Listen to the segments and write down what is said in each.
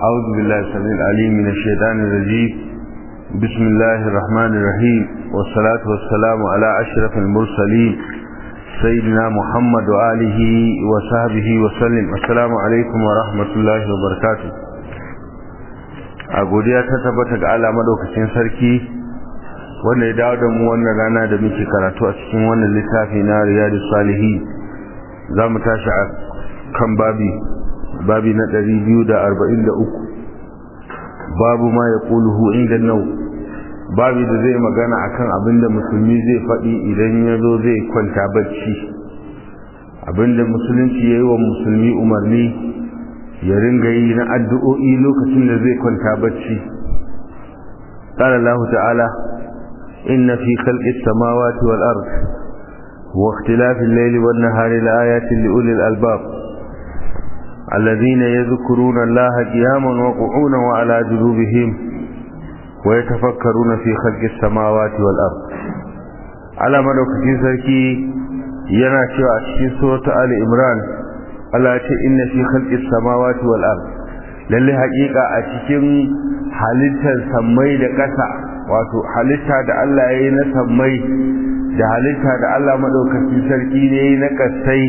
أعوذ بالله السميع العليم من الشيطان الرجيم بسم الله الرحمن الرحيم والصلاة والسلام على أشرف المرسلين سيدنا محمد وآله وصحبه وسلم السلام عليكم ورحمة الله وبركاته أقول يا تتبتك على مدوكسين سركي wanda ya dawo da mu wannan rana da muke karatu a cikin wannan littafi na riyadu salihi za mu tashi a kan babi babi na 243 babu ma ya ƙuluhu inda nau babi da zai magana akan abinda musulmi zai faɗi idan ya zo zai kwanta bacci abinda musulunci ya yi wa musulmi umarni ya ringa yi na addu'o'i lokacin da zai kwanta bacci قال الله تعالى إن في خلق السماوات والأرض واختلاف الليل والنهار لآيات لأولي الألباب الذين يذكرون الله قياما وقعونا وعلى جنوبهم ويتفكرون في خلق السماوات والأرض على مدوكتين سركي yana cewa a cikin suratu Ali Imran Allah ce inna fi khalqis samawati wal ard lalle haƙiƙa a cikin halittar sammai da ƙasa wato halitta da Allah ya yi na sammai da halitta da Allah maɗaukacin sarki ne na ƙasai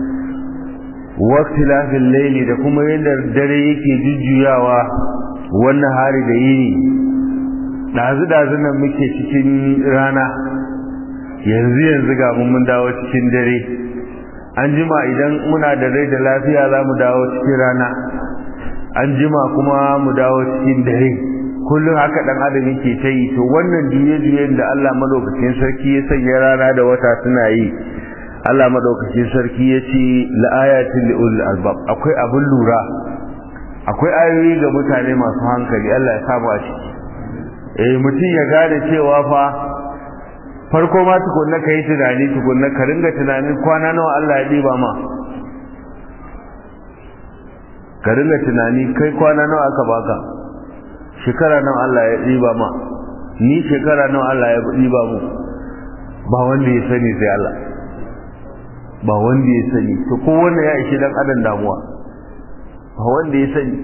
wakti lafin laili da kuma yadda dare yake jujjuyawa wannan hari da yini ɗazu-ɗazu nan muke cikin rana yanzu yanzu ga mun dawo cikin dare an jima idan muna da rai da lafiya za mu dawo cikin rana an jima kuma mu dawo cikin dare kullum haka dan adam yake ta yi to wannan juye-juyen da Allah madaukakin sarki ya sanya rana da wata suna yi Allah madaukakin sarki ya ce la'ayatin li'ul albab akwai abin lura akwai ayoyi ga mutane masu hankali Allah ya samu a ciki eh mutum ya gane cewa fa farko ma tukunna ka yi tunani tukunna ka ringa tunanin kwana nawa Allah ya ɗiba ma ka ringa tunani kai kwana nawa aka baka shekara nan Allah ya ɗiba ma ni shekara nan Allah ya ɗiba mu ba wanda ya sani sai Allah ba wanda ya sani to ko wanda ya ishi dan adam damuwa ba wanda ya sani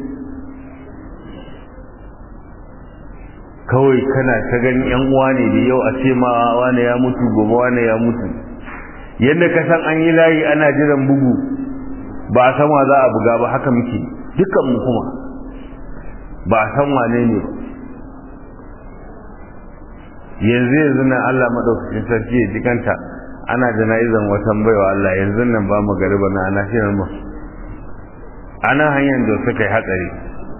kawai kana ta ganin yan uwa ne da yau a ce ma wani ya mutu gobe wani ya mutu yadda ka san an yi layi ana jiran bugu ba a san wa za a buga ba haka muke dukkan mu kuma ba a san wane ne ba yanzu yanzu nan Allah madaukakin sarki ya jikanta ana jana'izan watan baiwa Allah yanzu nan ba mu gariba na ana shirin mu ana hanyar da suka yi hatsari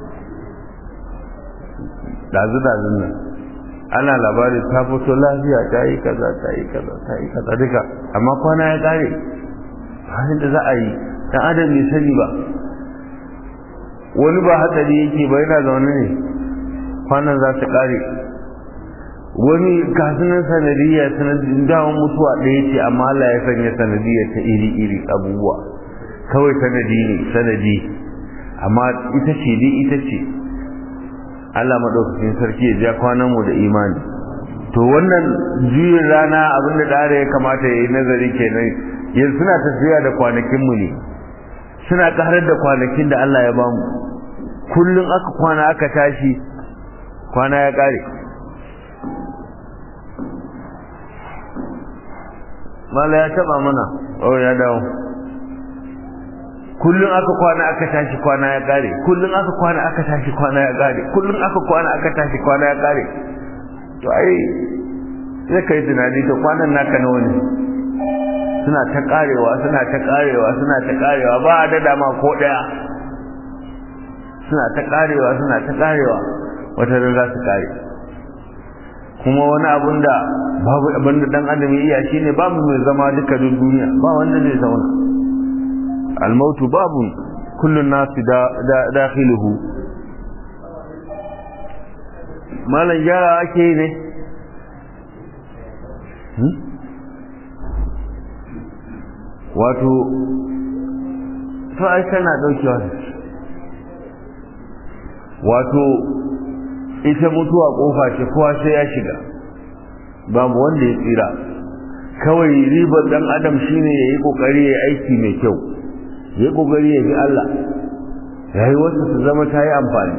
dazu dazun nan ana labari ta fito lafiya ta yi kaza ta yi kaza ta yi kaza duka amma kwana ya kare halin da za a yi dan adam bai sani ba wani ba hatsari yake ba yana zaune ne kwanan za su kare wani kasunan sanadiyya sanadin dawon mutuwa ɗaya ce amma Allah ya sanya sanadiyya ta iri-iri abubuwa kawai sanadi ne sanadi amma ita ce dai ita ce Allah maɗaukakin sarki ya ja kwanan mu da imani to wannan juyin rana abinda da ya kamata ya yi nazari kenan yanzu suna tafiya da kwanakinmu ne suna ƙarar da kwanakin da Allah ya bamu kullum aka kwana aka tashi kwana ya ƙare mala ya taba mana oh ya dawo kullum aka kwana aka tashi kwana ya ƙare kullum aka kwana aka tashi kwana ya ƙare kullum aka kwana aka tashi kwana ya ƙare to ai sai kai tunani to kwanan naka nawa ne suna ta karewa suna ta karewa suna ta karewa ba a dada ma ko daya suna ta karewa suna ta karewa wata ran za su kare kuma wani abun da babu abin da dan adam ya iya shine babu mai zama duka duniya ba wanda zai zauna almautu babu kullun nasu da dakhiluhu malan gyara ake ne wato to ai tana daukewa wato ita mutuwa kofa ce kowa sai ya shiga babu wanda ya tsira kawai ribar dan adam shine yayi kokari yayi aiki mai kyau yayi kokari ya bi Allah rayuwarsa su zama ta yi amfani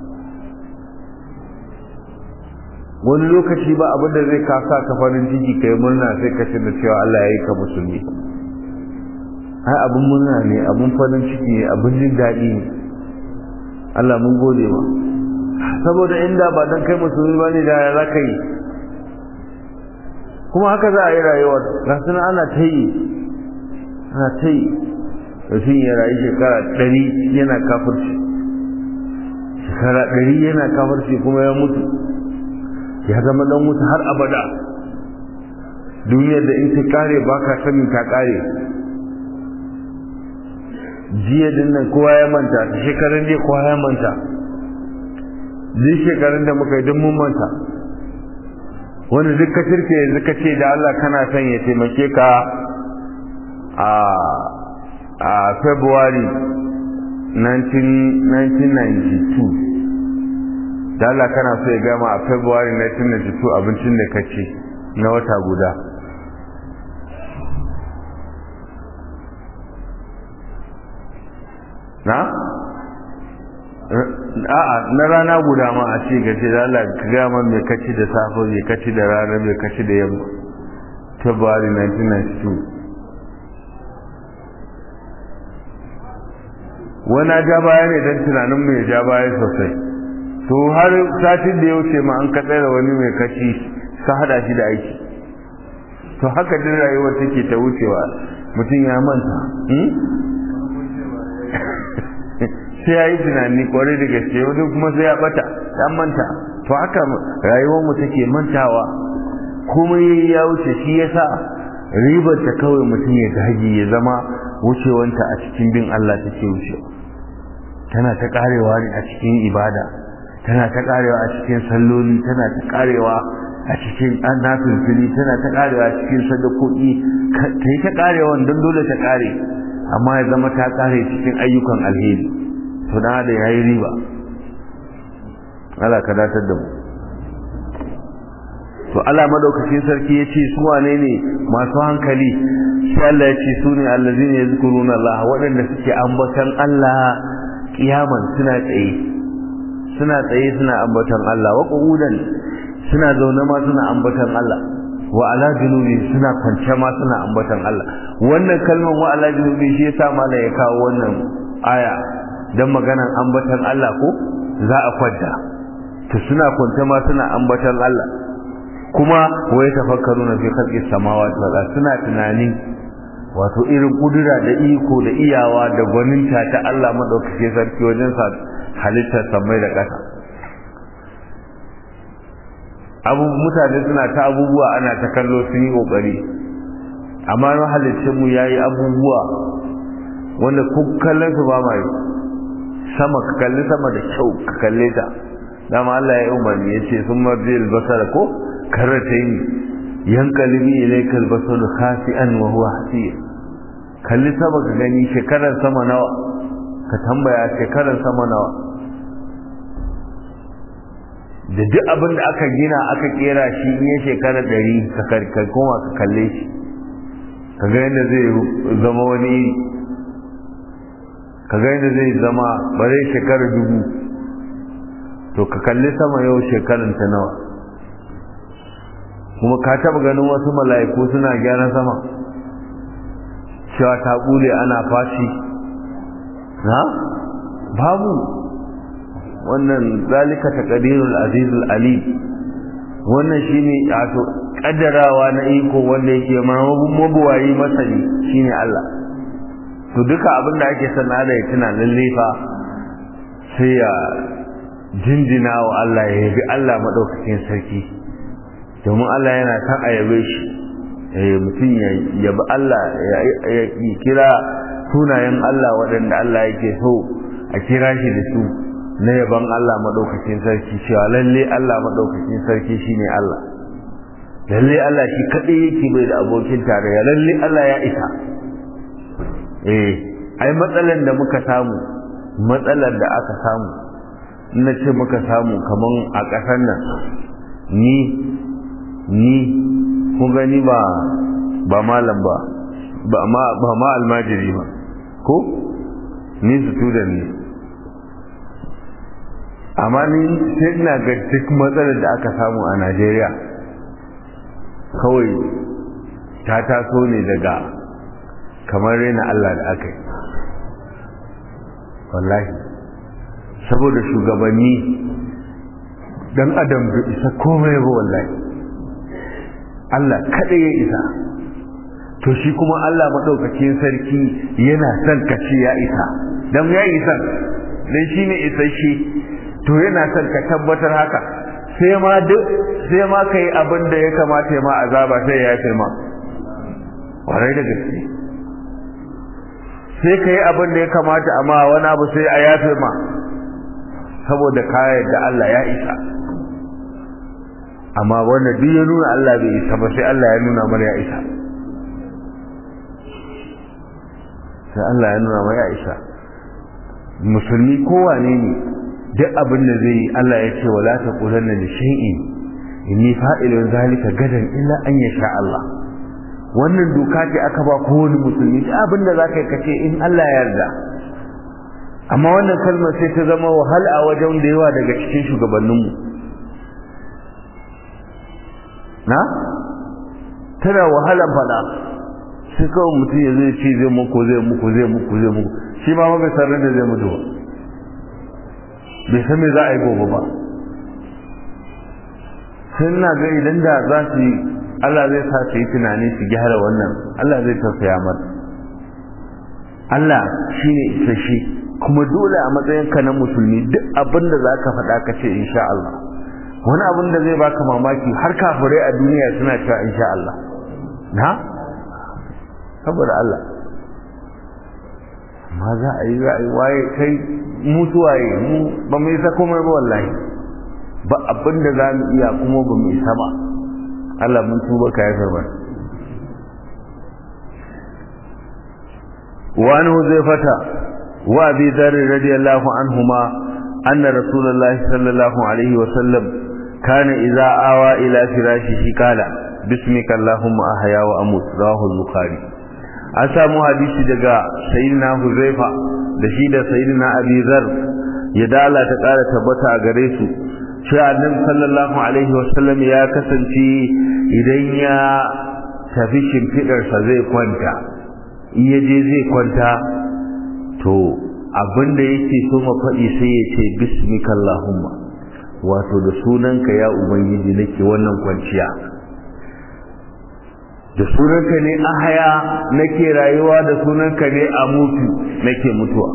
wani lokaci ba abin da zai kasa ka farin ciki kai murna sai ka da cewa Allah ya yi ka musulmi ai abin murna ne abin farin ciki ne abin jin daɗi ne Allah mun gode ma saboda inda ba dan kai musulmi ba ne da ya za ka yi kuma haka za a yi rayuwar ga suna ana ta yi ana ta yi mutum ya rayu shekara ɗari yana kafirci shekara ɗari yana kafirci kuma ya mutu ya zama dan wuta har abada duniyar da in ta kare ba ka sanin ta kare jiya din nan kowa ya manta ta shekarun jiya kowa ya manta duk shekarun da muka yi duk mun manta wani duk ka shirke yanzu ka ce da Allah kana son ya taimake ka a a February 1992 da Allah kana so ya gama a February 1992 abincin da ka ci na wata guda na? a'a na rana guda ma a ce gace da Allah ka gama mai kaci da safe mai kaci da rana mai kaci da yamma February 1992 wani ja baya ne don tunanin mai ja baya sosai to har satin da ya wuce ma an ka tsere wani mai kaci ka hada shi da aiki to haka din rayuwar take ta wucewa mutum ya manta sai ya yi tunani kwarai da gaske wani kuma sai ya bata ya manta to haka rayuwar mu take mantawa komai yayi ya wuce shi yasa ribar ta kawai mutum ya dage ya zama wucewanta a cikin bin Allah take wucewa tana ta karewa ne a cikin ibada tana ta karewa a cikin salloli tana ta karewa a cikin annafilfili tana ta karewa a cikin sadakoki ta yi ta karewa don dole ta kare amma ya zama ta kare cikin ayyukan alheri to dan da yayi riba Allah ka datar da mu to Allah madaukakin sarki ya ce su wane ne masu hankali sai Allah ya ce su ne allazina yazkuruna Allah waɗanda suke ambatan Allah kiyaman suna tsaye suna tsaye suna ambatan Allah wa qu'udan suna zaune ma suna ambatan Allah wa ala junubi suna kwance ma suna ambatan Allah wannan kalmar wa ala junubi shi yasa mala ya kawo wannan aya dan maganan ambatan Allah ko za a kwanta to suna kwance ma suna ambatan Allah kuma wa yatafakkaruna fi khalqis samawati wal ardi suna tunani wato irin kudura da iko da iyawa da gwaninta ta Allah madaukake sarki wajen sa halittar samai da ƙasa abu mutane suna ta abubuwa ana ta kallo sun yi kokari amma na halittar mu yayi abubuwa wanda ku kallon su ba ma yi sama ka kalli sama da kyau ka kalle ta dama Allah ya umarni ya ce sun marji albasara ko karatayn yankalibi ilayka albasaru khasi'an wa huwa hasir kalli sama ka gani shekarar sama nawa ka tambaya shekarar sama nawa da duk abin da aka gina aka kera shi in ya shekara ɗari ka koma ka kalle shi ka ga yadda zai zama wani iri ka ga yadda zai zama ba zai shekara dubu to ka kalli sama yau shekaran ta nawa kuma ka taɓa ganin wasu mala'iku suna gyara sama cewa ta ƙule ana fashi na babu wannan zalika taqdirul azizul alim wannan shine wato kaddarawa na iko wanda yake mabuwayi masani shine Allah to duka abin da ake sana da ya tuna lalle fa sai ya jinjina wa Allah ya yabi Allah madaukakin sarki domin Allah yana kan ayabe shi eh mutum ya yabi Allah ya kira sunayen Allah waɗanda Allah yake so a kira shi da su na yaban Allah maɗaukakin sarki cewa lalle Allah maɗaukakin sarki shine Allah lalle Allah shi kaɗai yake bai da abokin tarayya lalle Allah ya isa eh ai matsalar da muka samu matsalar da aka samu na ce muka samu kaman a ƙasar nan ni ni kun gani ba ba malam ba ba ma ba ma almajiri ba ko ni student ne amma ni sai ina ga duk matsalar da aka samu a najeriya kawai ta taso ne daga kamar rena allah da aka yi wallahi saboda shugabanni dan adam bai isa komai ba wallahi allah kaɗai ya isa to shi kuma allah maɗaukakin sarki yana son ka ce ya isa don ya isa dan shi ne isasshe to yana son ka tabbatar haka sai ma duk sai ma kai abin da ya kamata ya ma azaba sai ya yafe ma kwarai da gaske sai ka yi abin da ya kamata amma wani abu sai a yafe ma saboda kayan da Allah ya isa amma wanda duk ya nuna Allah bai isa ba sai Allah ya nuna mana ya isa sai Allah ya nuna mana ya isa musulmi kowane ne duk abin da zai yi Allah ya ce wala taqulanna li shay'in inni fa'ilun zalika gadan illa an yasha Allah wannan doka ce aka ba kowane musulmi duk abin da zaka yi kace in Allah ya yarda amma wannan kalmar sai ta zama wahala a wajen da yawa daga cikin shugabanninmu na tana wahalan fada sai kawai mutum ya zai ce zai muku zai muku zai muku zai muku shi ma bai san da zai mutu ba bai san me za a yi gobe ba sai na ga idan da za su yi Allah zai sa su yi tunani su gyara wannan Allah zai tausaya mata Allah shine isasshe kuma dole a matsayin ka na musulmi duk abin da za ka faɗa ka ce insha Allah wani abin da zai baka mamaki har kafirai a duniya suna cewa insha Allah na saboda Allah amma za a yi za a yi waye kai mutuwaye mu ba mu isa komai ba wallahi ba abin da za mu iya kuma ba mu isa ba Allah mun tuba ka ya karba wa an huzaifata wa abi dharr radiyallahu anhuma anna rasulullahi sallallahu alaihi wa sallam kana idza awa ila firashihi qala bismika allahumma ahya wa amut rawahu al-bukhari an samu hadisi daga sayyidina huzaifa da shi da sayyidina abi zar ya dala ta kara tabbata a gare su cewa annabi sallallahu alaihi wasallam ya kasance idan ya tafi shimfidarsa zai kwanta in ya je zai kwanta to abinda yake so ma faɗi sai ya ce bismika allahumma wato da sunanka ya ubangiji nake wannan kwanciya da sunanka ne a haya nake rayuwa da sunanka ne a mutu nake mutuwa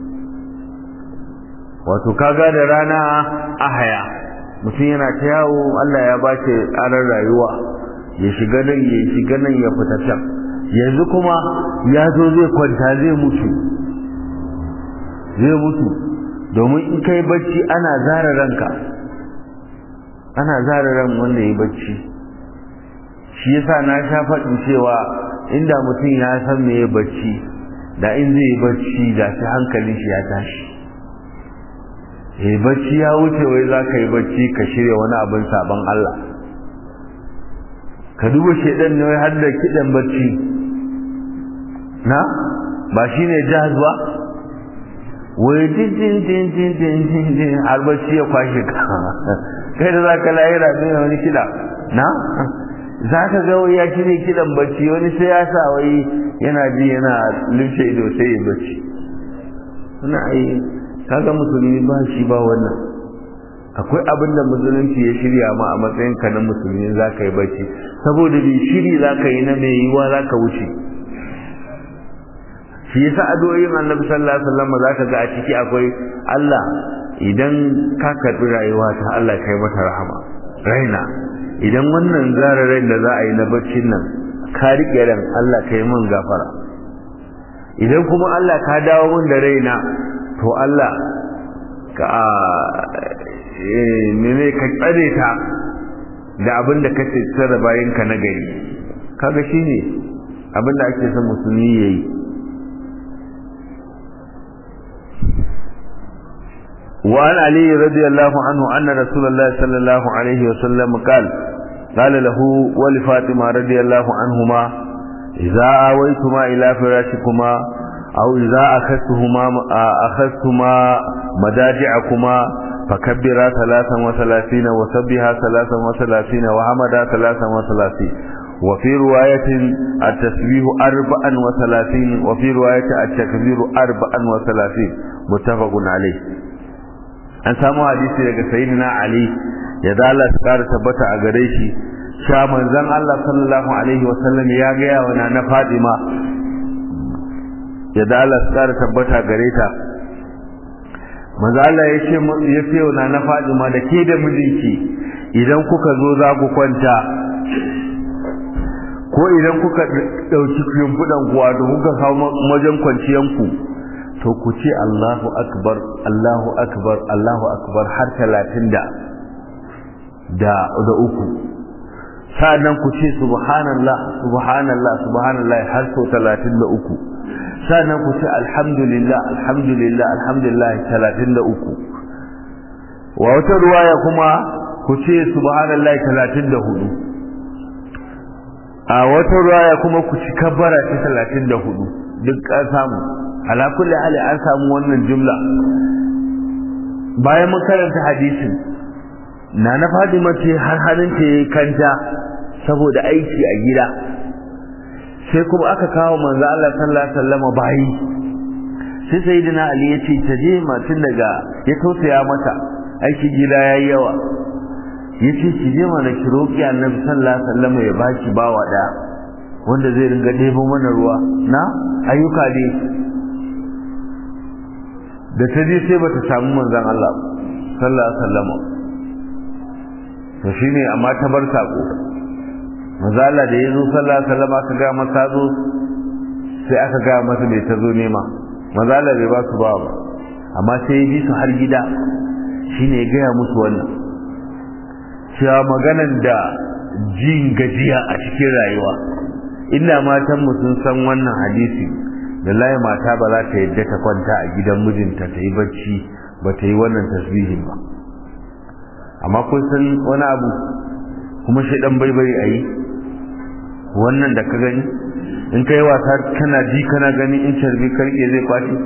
wato kaga da rana a haya mutum yana ta yawo Allah ya ba shi ƙarar rayuwa ya shiga nan ya shiga nan ya fita can yanzu kuma ya zo zai kwanta zai mutu zai mutu domin in kai bacci ana zara ranka ana zara ran wanda ya bacci shi yasa na sha faɗin cewa inda mutum ya san me ya bacci da in zai yi bacci da shi hankalin shi ya tashi eh bacci ya wuce wai za ka yi bacci ka shirya wani abin sabon Allah ka duba shedan ne wai har da kiɗan bacci na ba shi ne jihaz ba wai din din din din din din din har bacci ya kwashe ka kai da za ka lahira ne wani kiɗa na za ka ga wai ya shirya kiɗan bacci wani sai ya sa wai yana ji yana lumshe ido sai ya bacci suna ai kaga musulmi ba shi ba wannan akwai abin da musulunci ya shirya ma a matsayin ka na musulmi za ka yi bacci saboda bai shiri za ka yi na mai yiwa za ka wuce shi yasa addu'o'in annabi sallallahu alaihi wasallam za ka ga a ciki akwai Allah idan ka karbi rayuwa ta Allah kai mata rahama raina idan wannan zararen da za a yi na baccin nan ka riƙe ran Allah kai min gafara idan kuma Allah ka dawo min da raina to Allah ka mene ka tsare ta da abin da kace tsare bayan ka na gari kaga shine abin da ake son musulmi yayi وعن علي رضي الله عنه أن رسول الله صلى الله عليه وسلم قال قال له ولفاطمة رضي الله عنهما إذا آويتما إلى فراشكما أو إذا أخذتهما أخذتما مداجعكما فكبرا ثلاثا وثلاثين وسبها ثلاثا وثلاثين وحمدا ثلاثا وثلاثين وفي رواية التسبيح أربعا وثلاثين وفي رواية التكبير أربعا وثلاثين متفق عليه an samu hadisi daga sayyidina Ali ya dala su kara tabbata a gare shi sha manzon Allah sallallahu alaihi wasallam ya gaya wa na Fadima ya dala su kara tabbata gare ta manzo Allah ya ce ya ce wa na Fadima da ke da mijinki idan kuka zo za ku kwanta ko idan kuka dauki yumbudan kuwa da kuka kawo wajen kwanciyanku to ku ce Allahu akbar Allahu akbar Allahu akbar har 30 da da da uku sa'annan ku ce subhanallah subhanallah subhanallah har so 33 sa'annan ku ce alhamdulillah alhamdulillah alhamdulillah 33 wa wata ruwaya kuma ku ce subhanallah 34 a wata ruwaya kuma ku ci kabbara ta 34 duk an samu ala kulli hali an samu wannan jumla bayan mun karanta hadisin na na Fadima ce har halin ta kanta saboda aiki a gida sai kuma aka kawo manzo Allah sallallahu alaihi wasallam bayi sai sayyidina Ali ya ce ta je matun daga ya tausaya mata aiki gida yayi yawa yace ki je mana ki roki Annabi sallallahu alaihi wasallam ya baki bawa da wanda zai ringa debo mana ruwa na ayyuka ne da ta je sai bata samu manzon Allah sallallahu alaihi wasallam to shine amma ta bar sako manzo Allah da yazo sallallahu alaihi wasallam aka ga masa zo sai aka ga masa bai ta zo nema manzo Allah bai ba su ba ba amma sai ya bi su har gida shine ya gaya musu wannan cewa maganan da jin gajiya a cikin rayuwa inda matan mu sun san wannan hadisi da layi mata ba za ta yadda ta kwanta a gidan mijinta ta yi bacci ba ta yi wannan tasbihin ba amma kun san wani abu kuma shi dan baibai a yi wannan da ka gani in ka yi wasa kana ji kana gani in carbi karke zai kwace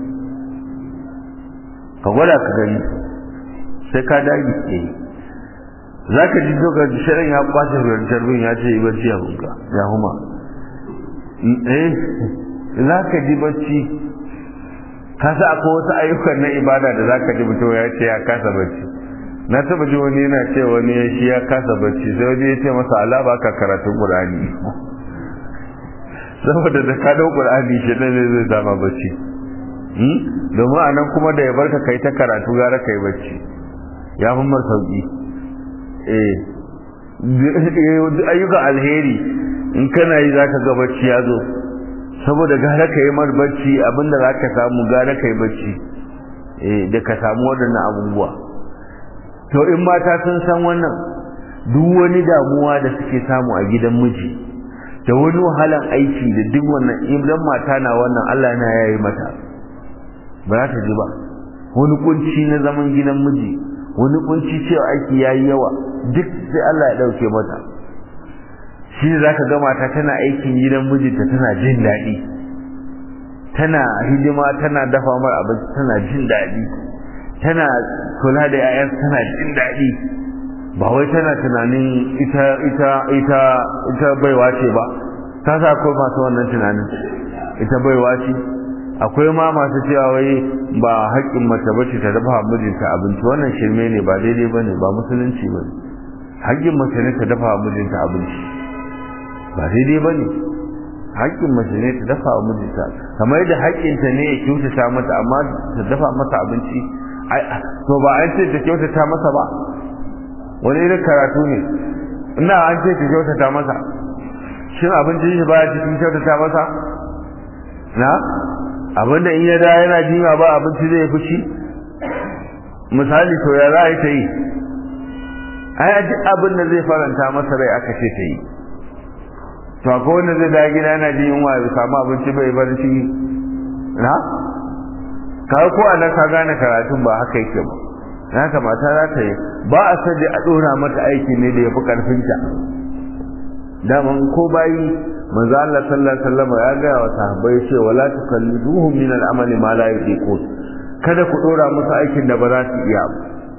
ka gwada ka gani sai ka dage ke yi za ka ji doka shirin ya kwace carbin ya ce yi bacci a hunka ya huma eh za ka ji bacci ka sa akwai wasu ayyukan na ibada da za ka ji mutum ya ce ya kasa bacci na taba ji wani yana ce wani ya shi ya kasa bacci sai wani ya ce masa ala ba ka karatun qur'ani saboda da ka dau qur'ani shi ne zai dama bacci domin anan kuma da ya barka kai ta karatu gara kai bacci ya fi mar sauki eh ayyukan alheri in kana yi zaka ga bacci ya zo saboda gara ka yi mar bacci abinda zaka samu gara kai bacci eh da ka samu waɗannan abubuwa to in mata sun san wannan duk wani damuwa da suke samu a gidan miji da wani wahalan aiki da duk wannan idan mata na wannan Allah na yayi mata ba za ta ji ba wani kunci na zaman gidan miji wani kunci cewa aiki yayi yawa duk sai Allah ya dauke mata shi za ka ga mata tana aikin gidan mijinta tana jin daɗi tana hidima tana dafa mar abinci tana jin daɗi tana kula da ‘ya'yan tana jin daɗi ba wai tana tunanin ita ita ita ita baiwa ce ba ta sa akwai masu wannan tunanin ita baiwa ce akwai ma masu cewa wai ba haƙƙin mace bace ta dafa mijinta abinci wannan shirme ne ba daidai bane ba musulunci bane haƙƙin mace ne ta dafa mijinta abinci ba daidai bane haƙƙin mace ne ta dafa mijinta kamar yadda haƙƙinta ne ya kyautata mata amma ta dafa mata abinci to ba an ce ta kyautata masa ba wani irin karatu ne ina an ce ta kyautata masa shin abincin shi baya cikin kyautata masa na abinda in ya da yana jima ba abinci zai fushi misali to ya za a yi ta yi ai duk abin da zai faranta masa rai aka ce ta yi to akwai wanda zai da gida yana jin yunwa ya samu abinci bai bar shi na ka ko a ka gane karatun ba haka yake ba na kamata za ta yi ba a sadi a dora mata aiki ne da ya fi karfinta daman ko bayi manzo Allah sallallahu alaihi wasallam ya ga wa sahabbai ce wala tukalliduhum min al-amali ma la yuqiqun kada ku dora musu aikin da ba za su iya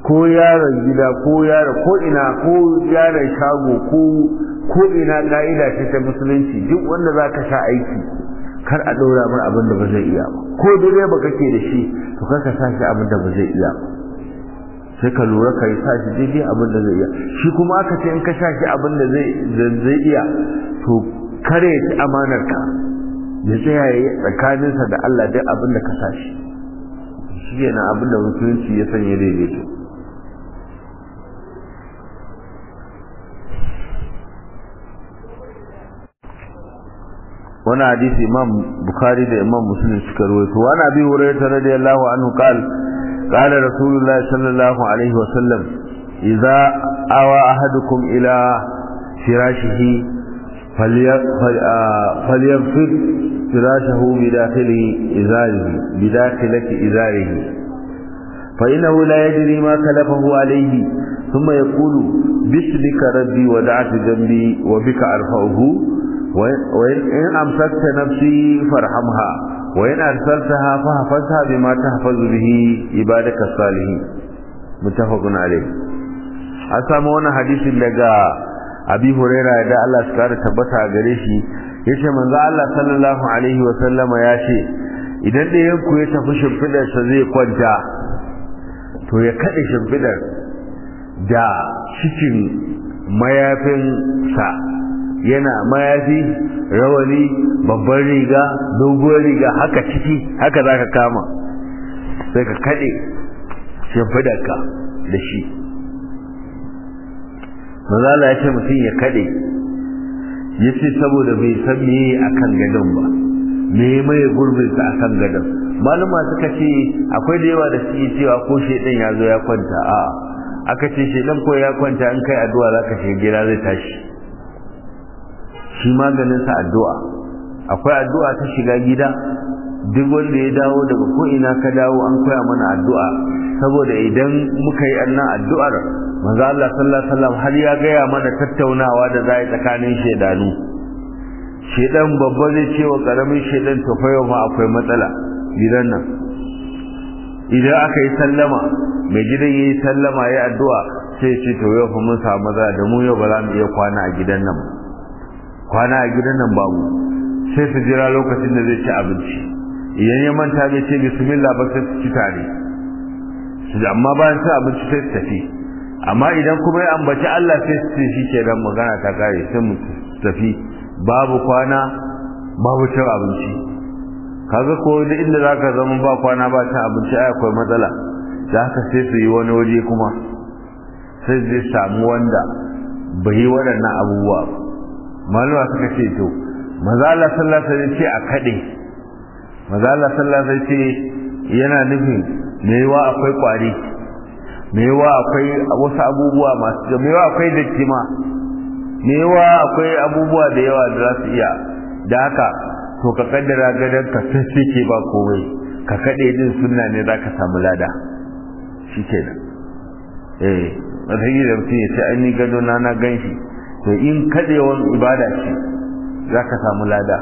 ko yaron gida ko yaron ko ina ko yaron shago ko ko ina ka'ida ce ta musulunci duk wanda za ka sa aiki kar a ɗora mar abin da ba zai iya ba ko direba kake da shi to kar ka sa shi abin da ba zai iya ba sai ka lura ka yi sa shi daidai abin da zai iya shi kuma aka ce in ka sa shi abin da zai iya to kare ya ci amanar ka ya tsaya ya yi tsakaninsa da Allah duk abin da ka sa shi shi yana abin da musulunci ya sanya daidaito wani hadisi imam bukhari da imam muslim suka rawaito wani abi hurairah radiyallahu anhu qala qala rasulullahi sallallahu alaihi wa sallam idza awa ahadukum ila firashihi فليغفر فراشه بداخل إزاره بداخلة إزاره فإنه لا يدري ما كلفه عليه ثم يقول باسمك ربي ودعت جنبي وبك أرفعه وإن أمسكت نفسي فارحمها وإن أرسلتها فحفظها بما تحفظ به عبادك الصالحين متفق عليه أسامونا حديث لقى abi huraira da Allah su kare tabbata a gare shi yace manzo Allah sallallahu alaihi wa sallama ya ce idan da yanku ya tafi shimfidar sa zai kwanta to ya kade shimfidar da cikin mayafin sa yana mayafi rawani babban riga doguwar riga haka ciki haka zaka kama sai ka kade shimfidar ka da shi manzala ya ce mutum ya kade ya ce saboda bai san me a kan gadon ba me mai gurbinsa a kan gadon maluma suka ce akwai da yawa da suke cewa ko shaidan ya zo ya kwanta a aka ce shaidan ko ya kwanta in kai addu'a za ka shiga gida zai tashi shi maganinsa addu'a akwai addu'a ta shiga gida duk wanda ya dawo daga ko ina ka dawo an koya mana addu'a saboda idan muka yi annan addu'ar manzo Allah sallallahu alaihi wasallam har ya gaya mana tattaunawa da zai tsakanin shedanu shedan babba zai ce wa karamin shedan to fa yau ma akwai matsala gidan nan idan aka yi sallama mai gidan yayi sallama yayi addu'a sai ce to yau fa mun samu matsala da mu yau ba za mu iya kwana a gidan nan kwana a gidan nan babu sai su jira lokacin da zai ci abinci idan ya manta bai ce bismillah ba sai su ci tare amma bayan sai abinci sai su tafi amma idan kuma ya ambaci Allah sai su shi ke dan magana ta kare sai mu tafi babu kwana babu cin abinci kaga ko da inda zaka zama ba kwana ba cin abinci ai akwai matsala da haka sai su yi wani waje kuma sai zai samu wanda bai yi waɗannan abubuwa malama suka ce to maza Allah sallallahu alaihi wasallam ce a kade maza Allah sallallahu alaihi wasallam ce yana nufin me yawa akwai kwari me yawa akwai wasu abubuwa masu me yawa akwai datti ma me yawa akwai abubuwa da yawa da za su iya da haka to ka kaddara gadon ka sai ke ba komai ka kade din sunna ne za ka samu lada shi ke nan eh wata yi da mutum ya ce an yi gado na na gan shi to in kadewan ibada ce za ka samu lada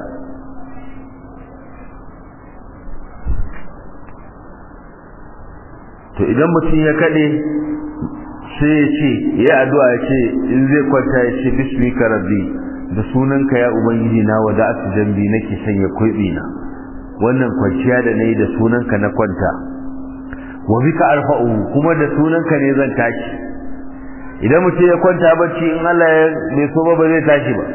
to idan mutum ya kade sai ya ce ya addu'a ya ce in zai kwanta ya ce bismika rabbi da sunanka ya ubangiji na wada asu jambi nake sanya kuibi na wannan kwanciya da nayi da sunanka na kwanta wa bika arfa'u kuma da sunanka ne zan tashi idan mutum ya kwanta bacci in Allah ya bai so ba ba zai tashi ba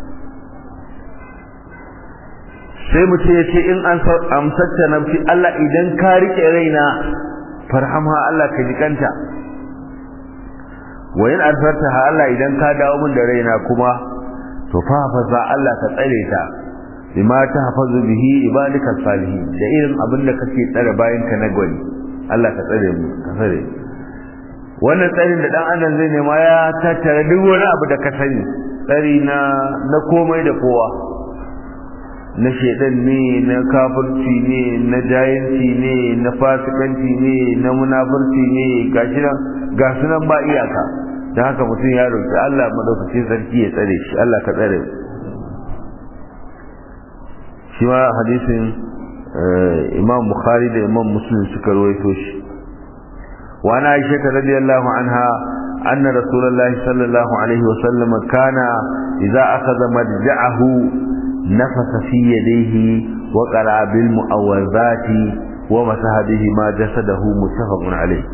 sai mutum ya ce in an amsatta nafsi Allah idan ka rike raina farhamha Allah ka jikanta wa in adfartaha Allah idan ka dawo min da raina kuma to fa fa Allah ka tsare ta bima tahfazu bihi ibadika salihin da irin abin da kake tsare bayan ka na gwani Allah ka tsare mu ka tsare wannan tsarin da dan adam zai nema ya tattara duk wani abu da ka sani tsari na na komai da kowa na shedan ne na kafirci ne na jayanci ne na fasikanci ne na munafurci ne gashi nan ga sunan ba iyaka da haka mutum ya roki Allah madaukakin sarki ya tsare shi Allah ka tsare shi ma hadisin Imam Bukhari da Imam Muslim suka rawaito shi وعن عائشة رضي الله عنها أن رسول الله صلى الله عليه وسلم كان إذا أخذ مرجعه نفس في يديه وقرأ بالمؤوذات ومسح بهما جسده متفق عليه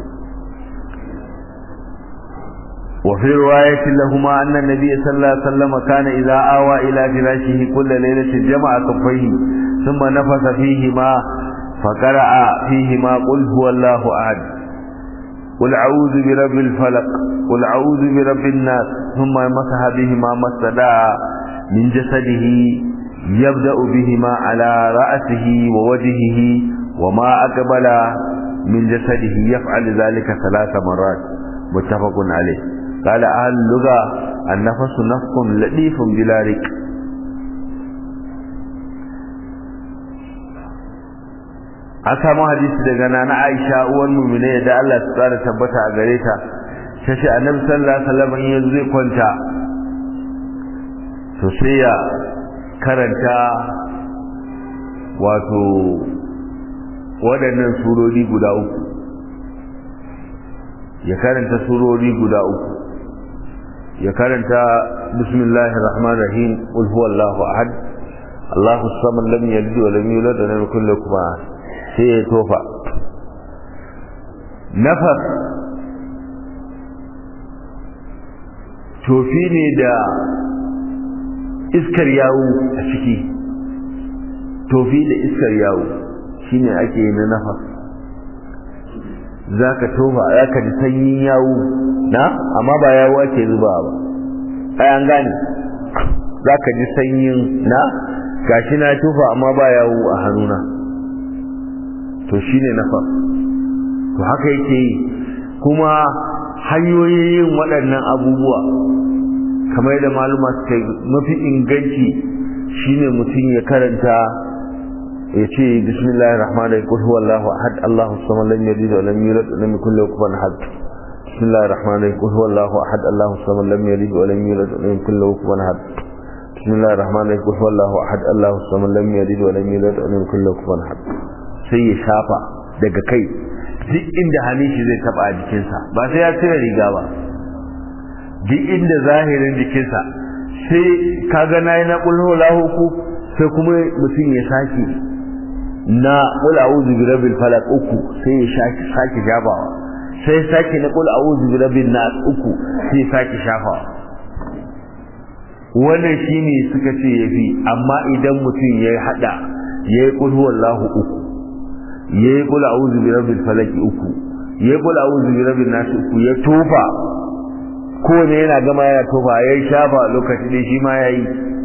وفي رواية لهما أن النبي صلى الله عليه وسلم كان إذا آوى إلى فراشه كل ليلة جمع كفيه ثم نفس فيهما فقرأ فيهما قل هو الله أحد قل أعوذ برب الفلق قل أعوذ برب الناس ثم مسح بهما ما استدعى من جسده يبدأ بهما على رأسه ووجهه وما أقبل من جسده يفعل ذلك ثلاث مرات متفق عليه قال أهل اللغة النفس نفس لطيف بلا رك an samu hadisi daga nana Aisha uwar mu'mine da Allah ya tsara tabbata a gare ta tace Annabi sallallahu alaihi wasallam in yanzu zai kwanta to sai ya karanta wato waɗannan surori guda uku ya karanta surori guda uku ya karanta bismillahir rahmanir rahim qul huwallahu ahad Allahu samad lam yalid wa lam yulad wa lam yakul lahu kufuwan ahad sai ya tofa nafas tofi ne da iskar yawo a ciki tofi da iskar yawo shine ake yi na nafas za ka tofa za ka ji sanyin yawo na amma ba yawo ake zuba ba ai an gane za ka ji sanyin na gashi na tofa amma ba yawo a hannuna to shine nafas to haka yake yi kuma hanyoyin yin waɗannan abubuwa kamar da maluma suka mafi inganci shine mutum ya karanta ya ce bismillahir rahmanir rahim qul huwallahu ahad allahu samad lam yalid wa lam yulad wa lam yakul lahu kufuwan ahad bismillahir rahmanir rahim qul huwallahu ahad allahu samad lam yalid wa lam yulad wa lam yakul lahu kufuwan ahad bismillahir rahmanir rahim qul huwallahu ahad allahu samad lam yalid wa lam yulad wa lam yakul lahu kufuwan ahad sai ya shafa daga kai duk inda hannun shi zai taba a jikinsa ba sai ya cire riga ba duk inda zahirin jikinsa sai ka ga nayi na kulhu lahu ku sai kuma mutum ya sake na qul a'udhu bi rabbil falaq uku sai ya sake sake jabawa sai sake na qul a'udhu bi rabbin nas uku sai sake shafawa wannan shine suka ce yafi amma idan mutum ya hada yayi qul huwallahu uku yayi qul a'udhu bi rabbil falaq uku yayi qul a'udhu bi rabbin nas uku ya tofa ko ne yana gama yana tofa yayi shafa lokaci ne shi ma yayi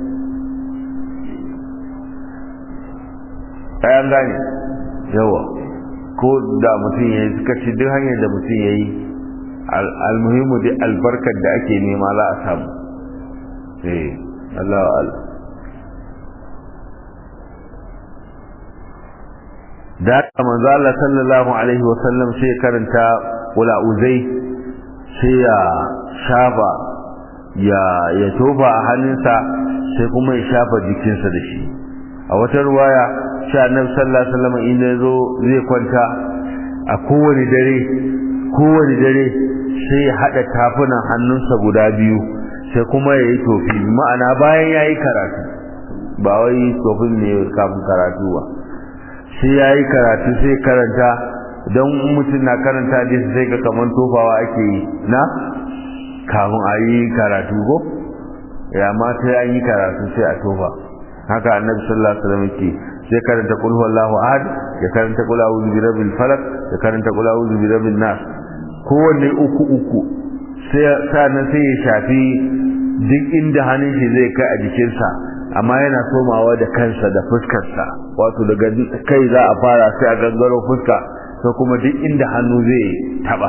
ayan gane yawa ko da mutum yayi suka ce duk hanyar da mutum yayi almuhimu dai albarkar da ake nema za a samu eh Allah Allah da manzo Allah sallallahu alaihi wa sallam sai karanta wala uzai sai ya shafa ya ya tofa a hannunsa sai kuma ya shafa jikinsa da shi a wata ruwaya sai annabi sallallahu alaihi wasallam in yazo zai kwanta a kowane dare kowane dare sai ya hada tafunan hannunsa guda biyu sai kuma ya yi tofi ma'ana bayan ya yi karatu ba wai tofin ne kafin karatu ba sai ya yi karatu sai karanta don mutum na karanta hadisi sai ga kaman tofawa ake yi na kafin a yi karatu ko ya ma sai an yi karatu sai a tofa haka annabi sallallahu alaihi wasallam yake sai karanta qul huwallahu ahad ya karanta qul a'udhu bi rabbil falaq ya karanta qul a'udhu bi rabbin nas kowanne uku uku sai sanan sai ya shafi duk inda hannun shi zai kai a jikinsa amma yana somawa da kansa da fuskarsa wato daga kai za a fara sai a gangaro fuska sai kuma duk inda hannu zai taba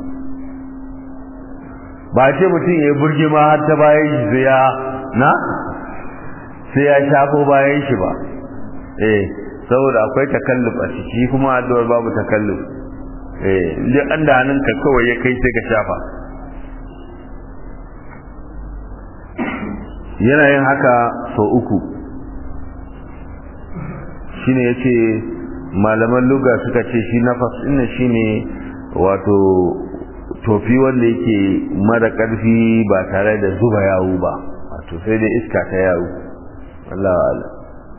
ba ce mutum ya burge ma har ta bayan shi sai ya na sai ya shafo bayan shi ba eh saboda akwai takalluf a ciki kuma addu'ar babu takalluf eh duk an da hannunka kawai ya kai sai ka shafa yana yin haka sau uku shine yace malaman luga suka ce shi nafas ɗin shine wato tofi wanda yake mara ƙarfi ba tare da zuba yawu ba wato sai dai iska ta yawu Allah wa'ala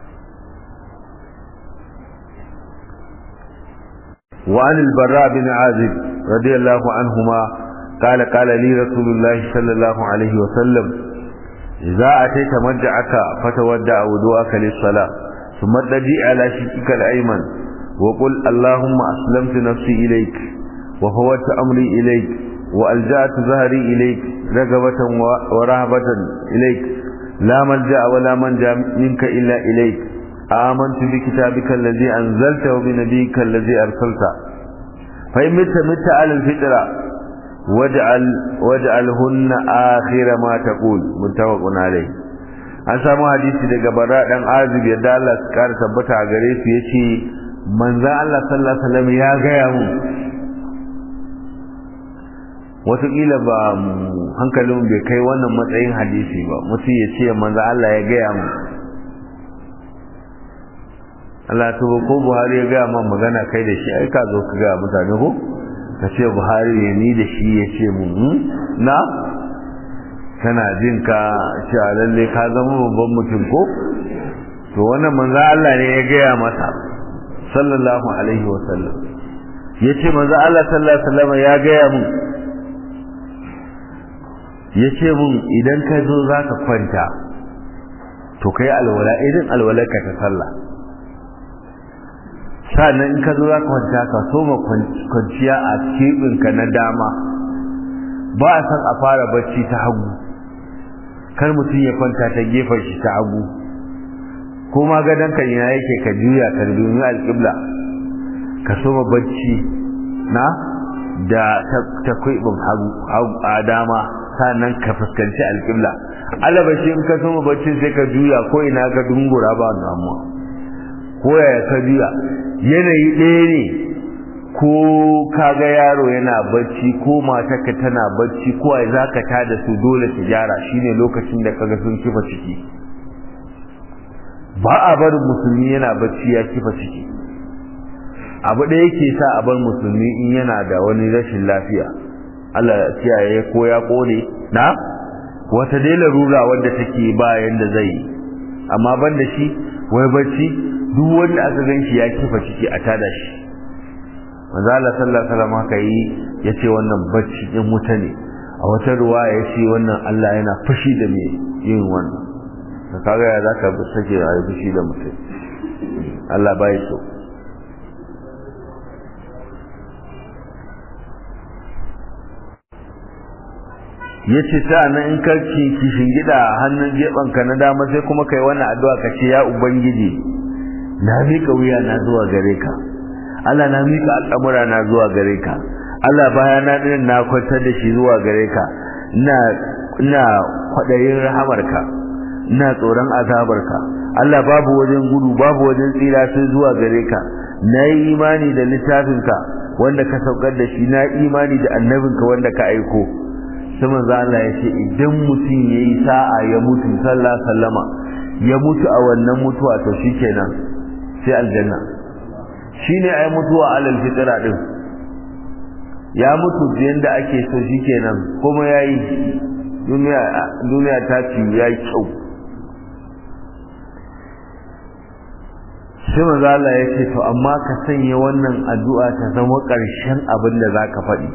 وعن البراء بن عازب رضي الله عنهما قال قال لي رسول الله صلى الله عليه وسلم إذا أتيت مرجعك فتودع وضوءك للصلاة ثم ارتدي على شقك الأيمن وقل اللهم أسلمت نفسي إليك وفوت أمري إليك وألجأت ظهري إليك رغبة ورهبة إليك لا ملجأ ولا منجا منك إلا إليك آمنت بكتابك الذي أنزلت وبنبيك الذي أرسلت فإن مت مت على الفطرة واجعل واجعلهن آخر ما تقول متفق عليه an samu hadisi daga bara dan azib yadda Allah su kara tabbata a gare su yace manzon Allah sallallahu alaihi wasallam ya gaya mu wataƙila ba hankalin bai kai wannan matsayin hadisi ba mutum ya ce manzon Allah ya gaya mu Allah to ko Buhari ya ga man magana kai da shi ai ka zo ka ga mutane ko ka ce Buhari ne ni da shi ya ce mu na kana jin ka cewa lalle ka zama babban mutum ko to wannan manzo Allah ne ya gaya masa sallallahu alaihi wa sallam yace manzo Allah sallallahu alaihi wa sallam ya gaya mu yace mun idan ka zo zaka kwanta to kai alwala idan alwalarka ta sallah sannan in ka zo za ka kwanta ka soma kwanciya a keɓinka na dama ba a san a fara bacci ta hagu kar mutum ya kwanta ta gefen shi ta hagu ko ma gadon ka ina yake ka juya ka domin alƙibla ka soma bacci na da ta kwaibin hagu a dama sannan ka fuskanci alƙibla alabashi in ka soma bacci sai ka juya ko ina ka dungura ba damuwa ko yaya ka juya yanayi ɗaya ne ko kaga yaro yana bacci ko matarka tana bacci ko ai zaka tada su dole su gyara shine lokacin da kaga sun kifa ciki ba a barin musulmi yana bacci ya kifa ciki abu da yake sa a bar musulmi in yana da wani rashin lafiya Allah ya kiyaye ko ya kone na wata dai larura wanda take ba yanda zai amma banda shi wai bacci duk wanda aka gan shi ya kifa ciki a tada shi manzo Allah sallallahu alaihi wasallam haka yi yace wannan bacci din wuta ne a wata ruwa yace wannan Allah yana fushi da me yin wannan ka kaga ya zaka sake a fushi da mutum Allah bai so yace ta nan in karki kishin gida hannun geban ka na dama sai kuma kai wannan addu'a ka ce ya ubangiji na miƙa wuya na zuwa gare ka Allah na miƙa al'amura na zuwa gare ka Allah baya na din na kwantar da shi zuwa gare ka ina ina kwadayin rahamarka ina tsoron azabarka Allah babu wajen gudu babu wajen tsira sai zuwa gare ka na yi imani da littafinka wanda ka saukar da shi na imani da annabinka wanda ka aiko sai manzo Allah ya ce idan mutum yayi sa'a ya mutu sallallahu sallama ya mutu a wannan mutuwa to shikenan sai aljanna shine ai mutuwa alal fitra din ya mutu yanda ake so shikenan kuma yayi duniya duniya ta ci yayi kyau sai manzo Allah ya ce to amma ka sanya wannan addu'a ta zama ƙarshen abin da zaka faɗi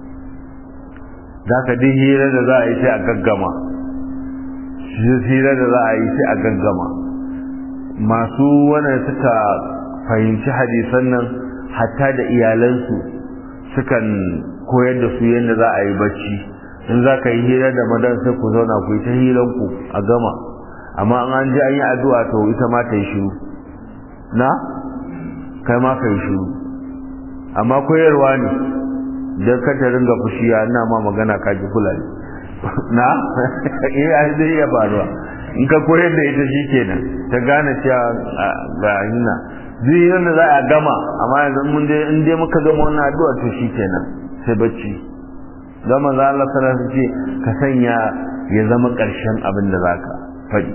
zaka dai hira da za a yi sai a gaggama hira da za a yi sai a gaggama masu wannan suka fahimci hadisan nan hatta da iyalansu sukan koyar da su yadda za a yi bacci in za ka yi hira da madan sai ku zauna ku yi ta hiranku a gama amma an ji an yi addu'a to ita ma ta yi shiru na kai ma ka yi shiru amma koyarwa ne don ka ta ringa fushi ya ina ma magana ka ji fulani na eh ai zai iya faruwa in ka koyar da ita shi kenan ta gane cewa ga hina duk yadda za a gama amma yanzu mun dai in dai muka gama wannan addu'a to shi kenan sai bacci don manzo Allah sallallahu alaihi ce ka sanya ya zama ƙarshen abin da zaka faɗi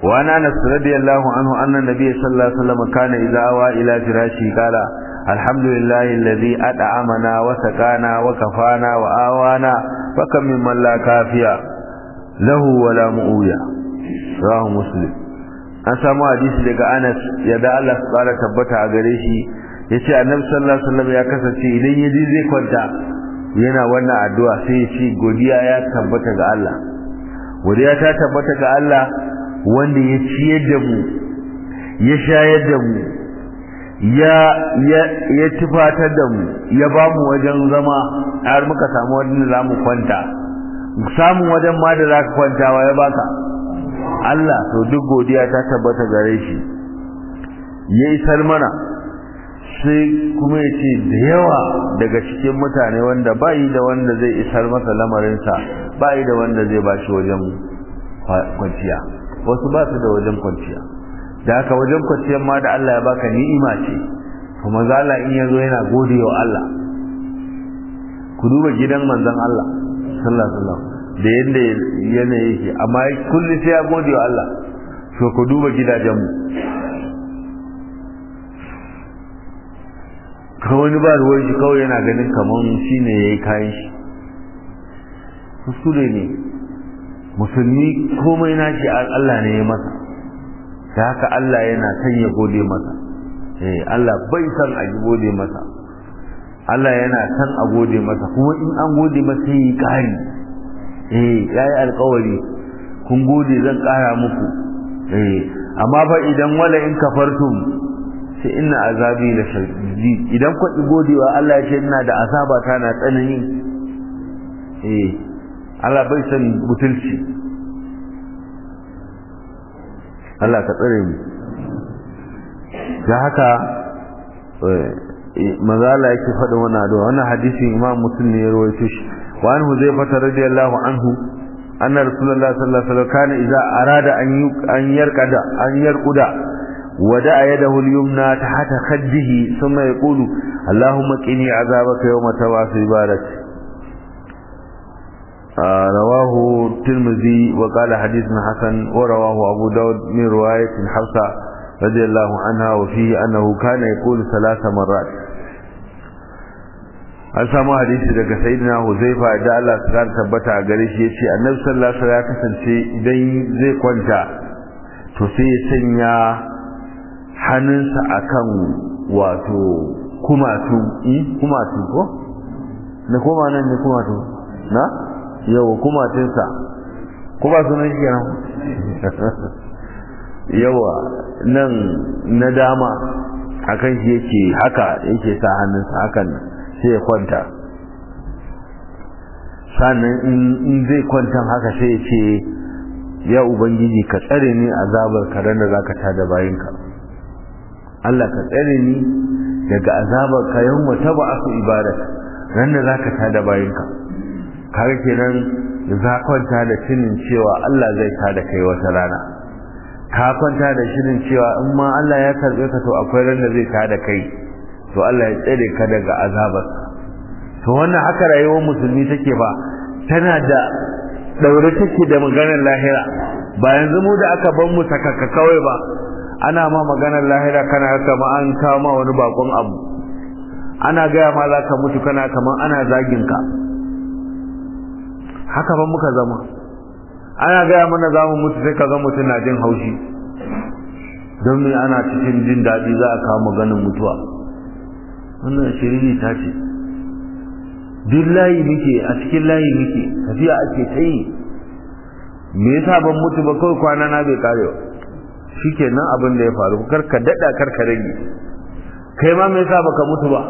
وعن انس رضي الله عنه ان النبي صلى الله عليه وسلم كان اذا اوى الى فراشه قال الحمد لله الذي اطعمنا وسقانا وكفانا واوانا فكم ممن لا كافيا له ولا مؤويا رواه مسلم an samu hadisi daga Anas yadda Allah su fara tabbata a gare shi yace Annabi sallallahu alaihi wasallam ya kasance idan ya ji zai kwanta yana wannan addu'a sai ya ce godiya ya tabbata ga Allah godiya ta tabbata ga Allah wanda ya ciyar da mu ya shayar da mu ya ya ya tufatar da mu ya ba mu wajen zama har muka samu wajen za mu kwanta samun wajen ma da za ka kwanta wa ya baka Allah to duk godiya ta tabbata gare shi ya isar mana sai kuma ya ce da yawa daga cikin mutane wanda ba yi da wanda zai isar masa lamarinsa ba yi da wanda zai ba shi wajen kwanciya wasu ba su da wajen kwanciya da haka wajen kwanciyar ma da Allah ya baka ni'ima ce kuma za Allah in yazo yana gode wa Allah ku duba gidan manzon Allah sallallahu alaihi wasallam da yadda yana yake amma kullu sai ya gode wa Allah to ku duba gidajen mu ka wani ba ruwan shi kawai yana ganin kaman shine yayi kayan shi kuskure ne musulmi komai nashi Allah ne ya masa da haka Allah yana son ya gode masa eh Allah bai san a gode masa Allah yana son a gode masa kuma in an gode masa yi kari eh yayi alƙawari kun gode zan ƙara muku eh amma fa idan wala in kafartum sai inna azabi la shadid idan ku godewa Allah ya ce ina da azaba ta na tsanani eh Allah bai san butulci Allah ka tsare mu da haka mazala yake faɗin wannan addu'a wannan hadisin Imam Muslim ne ya rawaito shi wa an Huzaifa radiyallahu anhu anna Rasulullah sallallahu alaihi wasallam kana idza arada an an yarqada an yarquda wada yadahu al-yumna tahta khaddihi thumma yaqulu Allahumma qini azabaka yawma tawasi barak رواه الترمذي وقال حديث حسن ورواه أبو داود من رواية حفصة رضي الله عنها وفيه أنه كان يقول ثلاث مرات an samu hadisi daga sayyidina Huzaifa da Allah su kar tabbata a gare shi yace Annabi sallallahu alaihi wasallam ya kasance idan zai kwanta to sai ya sanya hannunsa akan wato kumatu eh kumatu ko na koma nan ne kumatu na yawa kumatinsa ko ba sunan shi kenan yawa nan na dama akan shi yake haka yake sa hannunsa hakan sai ya kwanta sannan in zai kwantan haka sai ya ce ya ubangiji ka tsare ni azabar karen da zaka tada bayinka Allah ka tsare ni daga azabar ka yawma taba'atu ibadaka ran da zaka tada bayinka kaga kenan za kwanta da shinin cewa Allah zai tada kai wata rana ka kwanta da shirin cewa in ma Allah ya karbe ka to akwai ran da zai tada kai to Allah ya tsare ka daga azabar to wannan haka rayuwar musulmi take ba tana da daure take da maganar lahira ba yanzu mu da aka ban mu sakaka kawai ba ana ma maganar lahira kana kama an kawo ma wani bakon abu ana gaya ma za ka mutu kana kaman ana zagin ka haka ban muka zama ana gaya mana za mu mutu sai ka ga mutum na jin haushi don me ana cikin jin daɗi za a kawo maganin mutuwa wannan shiriri ta ce duk layi muke a cikin layi muke tafiya ake ta yi me yasa ban mutu ba kawai kwana na bai kare ba shikenan abin da ya faru kar ka daɗa kar ka rage kai ma me yasa baka mutu ba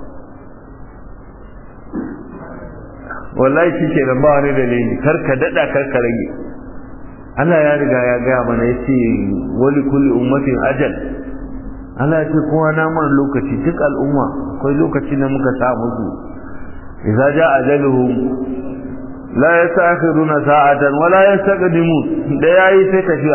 wallahi shi ke ba wani dalili kar ka dada kar ka rage Allah ya riga ya gaya mana ya ce wali kulli ummatin ajal Allah ya ce kowa na mana lokaci duk al'umma akwai lokaci da muka sa musu idza ja ajaluhum la yastakhiruna sa'atan wa la yastaqdimun da yayi sai tafiya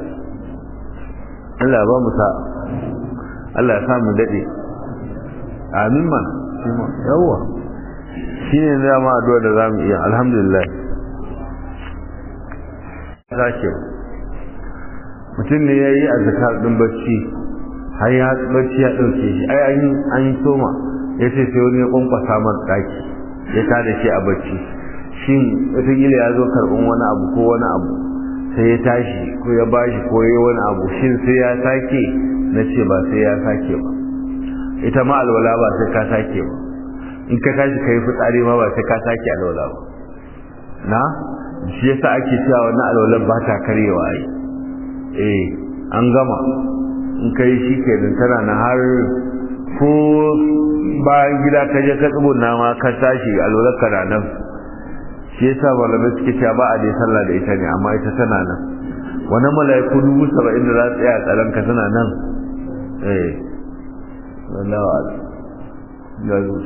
Allah ba mu sa Allah ya sa mu dade amin man yawa shi ne dama addu'a da za mu iya alhamdulillah sake mutum ne ya yi a zakar ɗin bacci har ya bacci ya ɗauke shi ai an yi an yi soma ya ce sai wani ya kwankwasa mar ɗaki ya tada shi a bacci shin wataƙila ya zo karɓin wani abu ko wani abu sai ya tashi ko ya bashi ko ya wani abu shin sai ya sake na ce ba sai ya sake ba ita ma alwala ba sai ka sake ba in ka tashi ka yi fitsari ma ba sai ka sake alwala ba na shi yasa ake cewa wannan alwalan ba ta karyewa ai eh an gama in kai shi ke tana na har ko bayan gida ka je ka tsibuna ma ka tashi alwalar ka na nan shi yasa malamai suke cewa ba a dai sallah da ita ne amma ita tana nan wani mala'iku dubu saba'in da za su tsaya a tsaron ka tana nan eh wallahu a'lam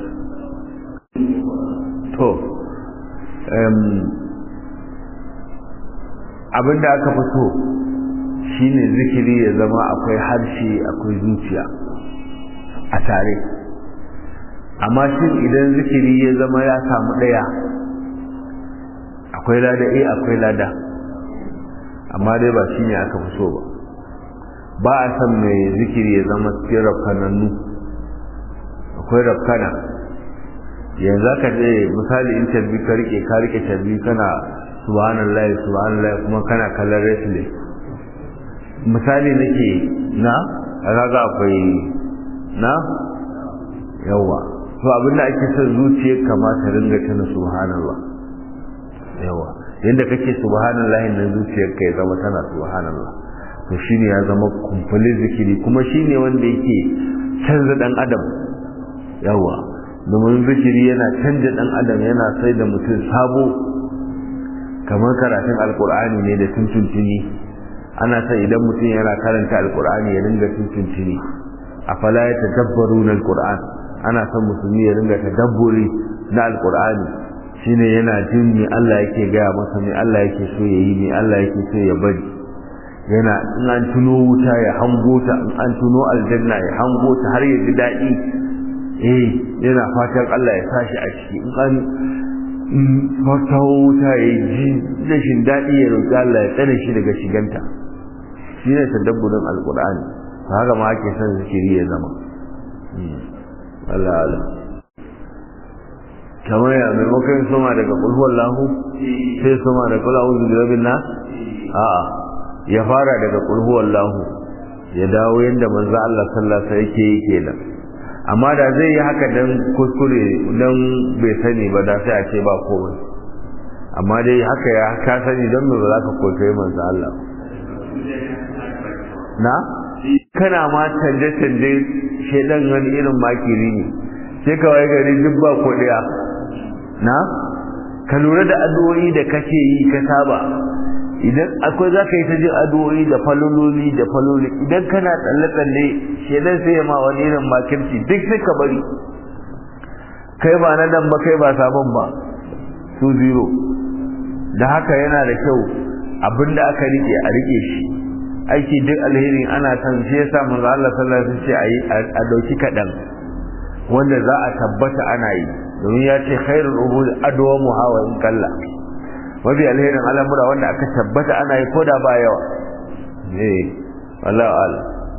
to abinda aka fi so shine zikiri ya zama akwai harshe akwai zuciya a tare amma shin idan zikiri ya zama ya samu ɗaya akwai lada eh akwai lada amma dai ba shine aka fi so ba ba a san mai zikiri ya zama cikin rafkanannu akwai rafkana yanzu ka je misali in tarbi ka rike ka rike tarbi kana subhanallah subhanallah kuma kana kallon wrestling misali nake na kaga akwai na yawa to abinda ake son zuciyar kama ta ringa tana subhanallah yawa yanda kake subhanallah nan zuciyar ka ya zama tana subhanallah to shine ya zama kumfulin zikiri kuma shine wanda yake canza dan adam yawa domin zikiri yana canja dan adam yana sai da mutum sabo kamar karatun alkur'ani ne da tuntuntuni ana son idan mutum yana karanta alkur'ani ya ringa tuntuntuni a fala ya tadabbaru na alkur'an ana son musulmi ya ringa tadabburi na alkur'ani shine yana jin me Allah yake gaya masa me Allah yake so ya yi me Allah yake so ya bari yana in an tuno wuta ya hango ta in an tuno aljanna ya hango ta har ya ji daɗi eh yana fatan Allah ya sashi a ciki in an fata wuta ya ji rashin daɗi ya roƙi Allah ya tsare shi daga shiganta shi ne tadabburin alƙur'ani ta haka ma ake son zikiri ya zama Allah Allah kamar ya maimakon soma daga ƙulhuwar lahu sai soma da kula uzu da rabin na a'a ya fara daga ƙulhuwar lahu ya dawo yadda manzo Allah sallallahu alaihi yake yi kenan amma da zai yi haka dan kuskure dan bai sani ba da sai a ce ba komai amma dai haka ya ka sani don me ba za ka koyi manzo Allah na kana ma canje canje shedan wani irin makiri ne sai ka waye gari duk ba ko daya na ka lura da addu'o'i da kake yi ka saba idan akwai za ka yi ta jin addu'o'i da falololi da faloli idan kana tsalle-tsalle shedan sai ya ma wani irin makirci duk sai ka bari kai ba na nan ba kai ba sabon ba su zero da haka yana da kyau abinda aka rike a rike shi aiki duk alheri ana san shi yasa manzo Allah sallallahu alaihi wasallam ce a dauki kadan wanda za a tabbata ana yi domin ya ce khairul umur adwamu hawa in kalla mafi alherin al'amura wanda aka tabbata ana yi ko da ba yawa ne wallahu ala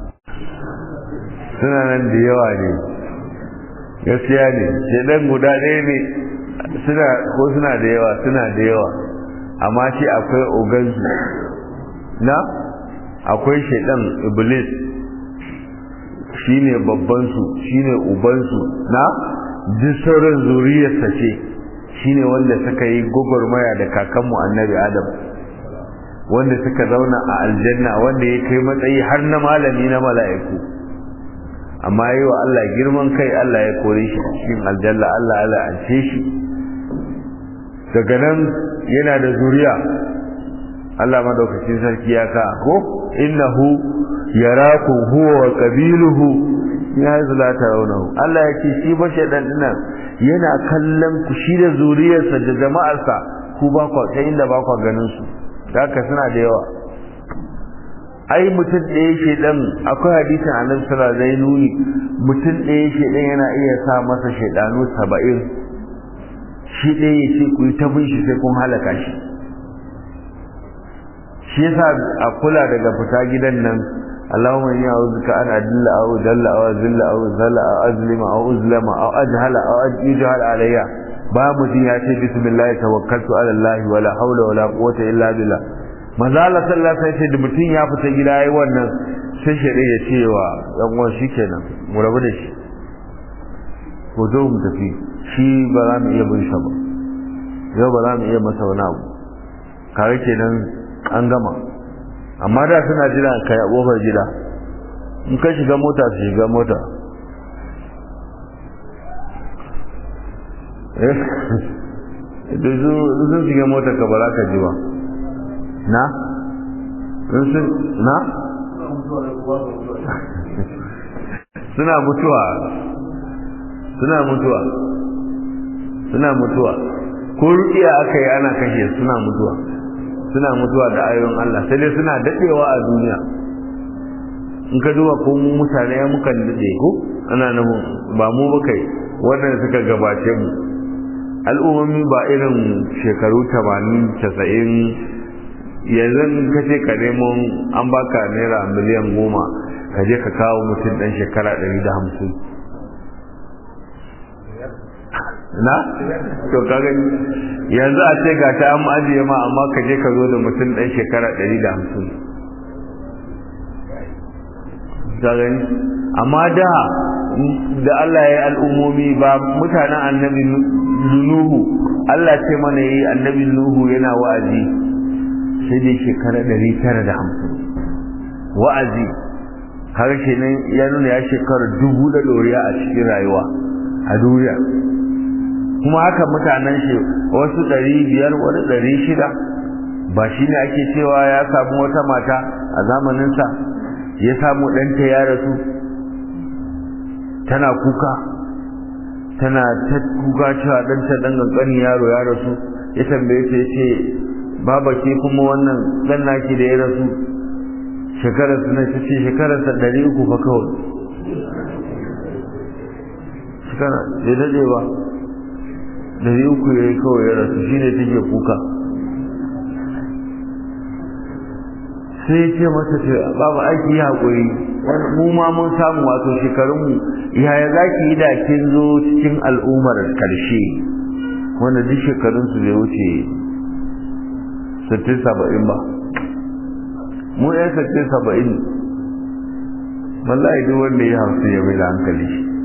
suna nan da yawa ne gaskiya ne shedan guda ɗaya ne suna ko suna da yawa suna da yawa amma shi akwai ogansu na akwai shedan iblis shine babban su shine ubansu na duk sauran zuriyarsa ce shine wanda suka yi gwagwarmaya da kakanmu annabi adam wanda suka zauna a aljanna wanda ya kai matsayi har na malami na mala'iku amma yi wa Allah girman kai Allah ya kore shi cikin aljanna Allah ya la'ance shi daga nan yana da zuriya Allah madaukakin sarki ya ka ko innahu yarakum huwa wa qabiluhu ya zula tarawnahu Allah ya ce shi ba shedan dinnan yana kallon ku shi da zuriyarsa da jama'arsa ku ba ku sai inda ba ku ganin su haka suna da yawa ai mutum ɗaya shedan akwai hadisin annabi sallallahu alaihi nuni mutum ɗaya shedan yana iya sa masa shedanu saba'in shi ɗaya ya ce ku yi ta bin shi sai kun halaka shi shi yasa a kula daga fita gidan nan اللهم إني أعوذ بك أن أدل أو دل أو أذل أو ذل أو أظلم أو أظلم أو أجهل أو يجهل علي ba mutum ya ce bismillah tawakkaltu ala Allah wala haula wala quwwata illa billah manzo Allah sallallahu alaihi wasallam da mutum ya fita gida yayi wannan sai shari'a ya ce wa dan uwan shikenan mu rabu da shi ko zo mu tafi shi ba za mu iya bin sa ba yau ba za mu iya masa wani abu kare kenan an gama amma da suna jira kai a kofar gida in ka shiga mota su shiga mota da sun shiga mota ka ba za ka ji ba na? na? suna mutuwa suna mutuwa suna mutuwa ko rukiya aka yi ana kashe suna mutuwa suna mutuwa da ayoyin Allah sai dai suna dadewa a duniya in ka duba ko mu mutane ya mukan dade ko ana nan ba mu ba kai wannan suka gabace mu al'ummomi ba irin shekaru 80 90 yanzu ka ce ka nemo an baka naira miliyan goma ka je ka kawo mutum dan shekara 150 na to ka gani yanzu a ce ga ta an ajiye ma amma ka je ka zo da mutum ɗan shekara ɗari da hamsin ka gani amma da da Allah ya yi al'ummomi ba mutanen annabi Nuhu Allah ce mana yi annabi Nuhu yana wa'azi sai dai shekara ɗari tara da hamsin wa'azi har kenan ya nuna ya shekara dubu da ɗoriya a cikin rayuwa a duniya kuma haka mutanen shi wasu ɗari biyar wani ɗari shida ba shi ne ake cewa ya samu wata mata a zamaninsa ya samu ɗanta ya rasu tana kuka tana ta kuka cewa ɗanta ɗan ƙanƙani yaro ya rasu ya tambaye ta ce baba ke kuma wannan ɗan naki da ya rasu shekararsa na ta ce shekararsa ɗari uku fa kawai shekara bai daɗe ba dari uku ya yi kawai ya rasu shi ne take kuka sai ce masa ce babu aiki ya haƙuri mu ma mun samu wato shekarunmu yaya za ki yi da kin zo cikin al'ummar ƙarshe wanda duk shekarunsu bai wuce sittin saba'in ba mu ɗan sittin saba'in wallahi duk wanda ya hausu ya mai da hankali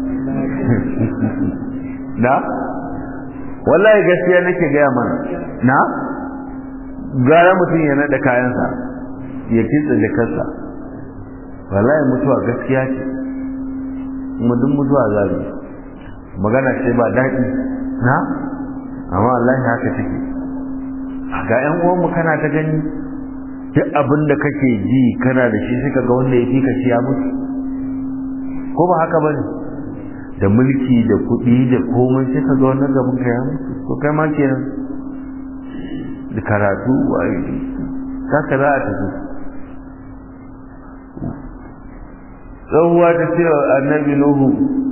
na wallahi gaskiya nake gaya mana na gara mutum ya naɗa kayansa ya kitsa jakarsa wallahi mutuwa gaskiya ce kuma duk mutuwa zabi magana ce ba daɗi na amma wallahi haka take ga ƴan uwanmu kana ta gani duk abin da kake ji kana da shi suka ga wanda ya fi ka ci ya mutu ko ba haka bane da mulki da kuɗi da komai sai ka ga wannan gaban ka ya mutu ko kai ma kenan da karatu a yi haka za a tafi tsohuwa ta ce wa annabi nuhu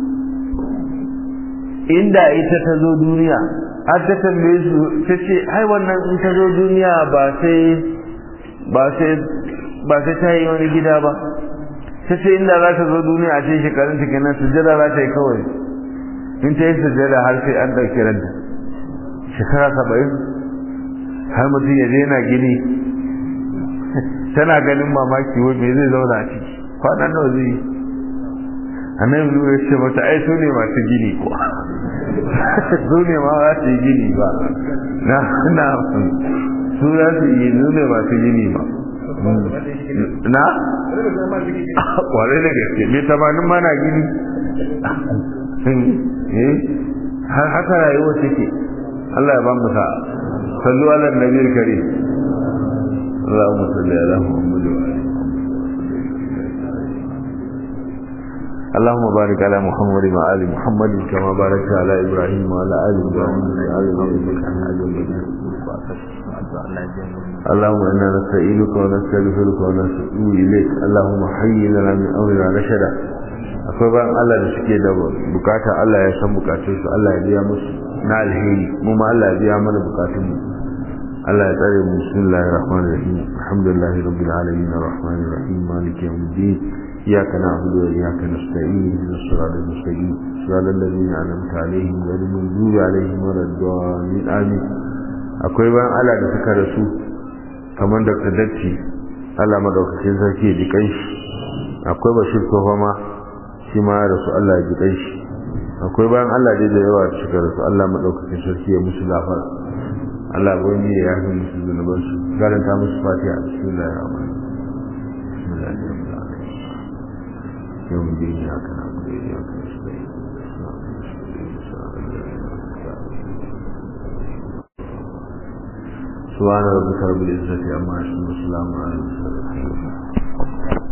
inda ita ta zo duniya har ta tambaye su ta ce ai wannan in ta zo duniya ba sai ba sai ba sai ta yi wani gida ba ta ce inda za ta zo duniya a ce shekarun ta kenan sujjada za ta yi kawai in ta yi sujjada har sai an ɗauki ranta shekara saba'in har mutum ya daina gini tana ganin mamaki wai me zai zauna a ciki kwanan nawa zai yi annabi nuna ya ce mata ai su ne masu gini ko su ne ma za su yi gini ba na na su za su yi su ne masu gini ba na kwarai da gaske me tamanin mana gini har haka rayuwa take Allah ya ba mu sa'a sallu ala nabiyil karim اللهم صل على محمد وعلى اللهم بارك على محمد وعلى ال محمد كما باركت على ابراهيم وعلى ال ابراهيم انك حميد مجيد اللهم انا نستعينك ونستغفرك ونتوب اليك اللهم حي لنا من امرنا رشدا akwai bayan Allah da suke da bukata Allah ya san bukatun su Allah ya biya musu na alheri mu ma Allah ya biya mana bukatun mu Allah ya tsare mu bismillahir rahmanir rahim alhamdulillahi rabbil alamin arrahmanir rahim maliki yawmiddin iyyaka na'budu wa iyyaka nasta'in ihdinas siratal mustaqim siratal ladzina an'amta alaihim ghayril maghdubi alaihim waladdallin amin akwai bayan Allah da suka rasu kamar Dr. Datti Allah madaukakin sarki ya ji kanshi akwai Bashir Tofama shi ma ya rasu Allah ya ji kanshi akwai bayan Allah dai da yawa da suka rasu Allah madaukakin sarki ya musu gafara Allah bai ne ya yi musu zunuban su garanta musu fatiha a cikin Allah ya rahama bismillahir rahmanir rahim yau mun yi haka na mu da ya kan shi سبحان ربك رب العزة عما يصفون وسلام على المرسلين